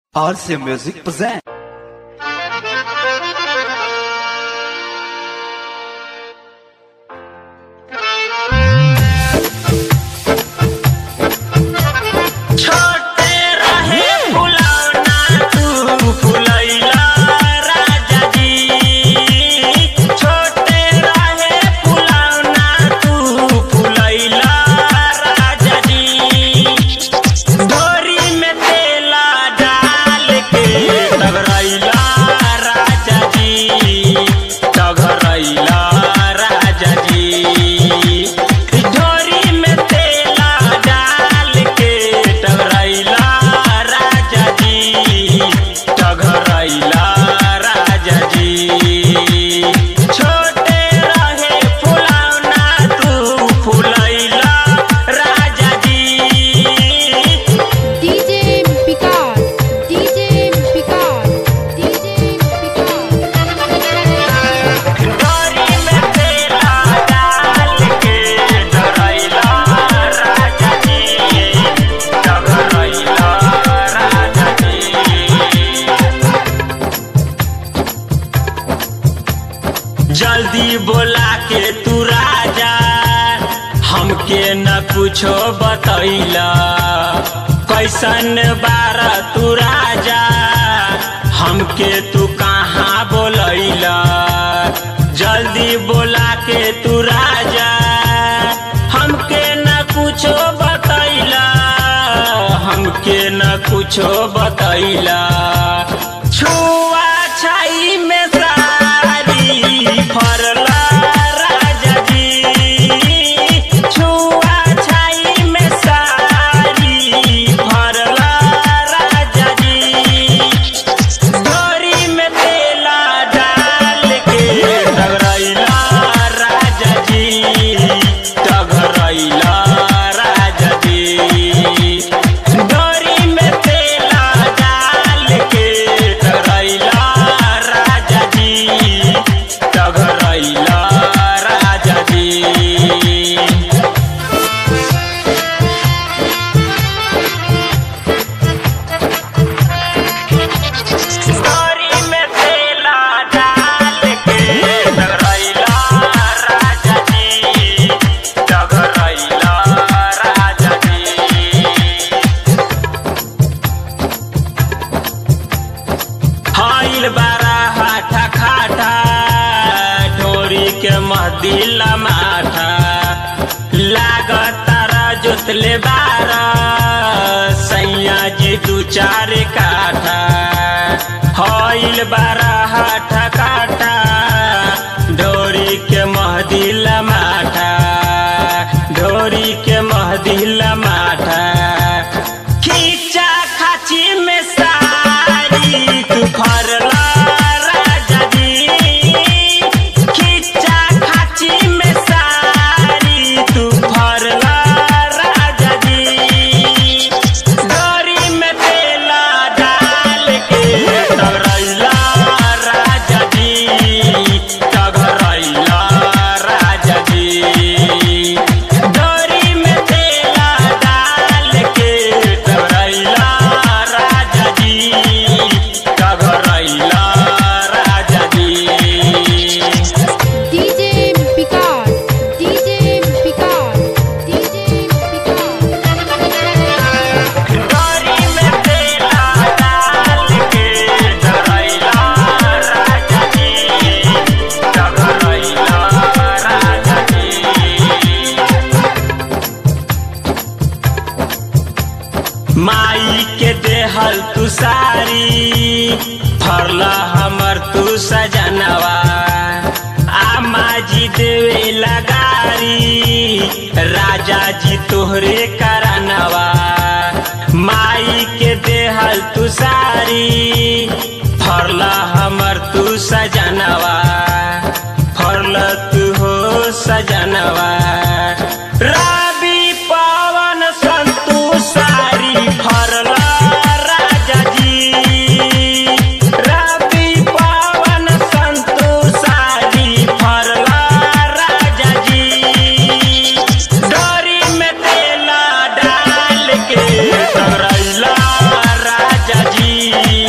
RC Music present. छोटे रहे फुलौना तू फुलैला राजा जी छोटे रहे फुलौना तू फुलैला राजा जी डोरी में तेला डाल के टगरैला राजा जी टगरैला राजा जी डोरी में तेला डाल के टगरैला राजा जी टगरैला राजा जी छोटे रहे फुलौना तू फुलैला राजा जी DJ Picard, DJ Picard, DJ Picard. डोरी में तेला डाल के डरैला राजा जी डरैला राजा जी जल्दी बोला के तू राजा हमके न कुछो बतैला कैसन बारा तू राजा हमके तू कहाँ बोलैला जल्दी बोला के तू राजा हमके न कुछो बतैला हमके न कुछो बतैला छुआ छाई में सारी फरला राजा जी छुआ छाई में सारी फरला राजा जी डोरी में तेला डाल के टगरैला राजा जी टगरैला राजा जी डोरी में तेला डाल के टगरैला राजा जी टगरैला राजा जी डोरी में तेला डाल के टगरैला राजा जी टगरैला राजा जी हाइल बारा हाथा खाटा ढोरी के महदिला माथा लागत तारा जोतले बारा सैया जी दू चार काठा हाइल बारा हाथा काटा ढोरी के महदिला माथा ढोरी के महदिला माथा खींचा खाची में सारी तू फरला राजा जी खींचा खाची में सारी तू फरला राजा जी डोरी में तेला डाल के टगरैला राजा जी टगरैला राजा जी डोरी में तेला डाल के टगरैला राजा जी टगरैला राजा जी DJ Picard, DJ Picard, DJ Picard. डोरी में तेला डाल के टगरैला राजा जी टगरैला राजा जी माई के देहल तू सारी फरला हमर तू सजनवा आमा जी देवे लगारी राजा जी तोहरे करनवा माई के देहल तू सारी फरला हमर तू सजनवा फरल तू हो सजनवा रवि पवन संतु सारी फरला राजा जी रवि पवन संतु सारी फरला राजा जी डोरी में तेला डाल के टगरैला राजा जी जाई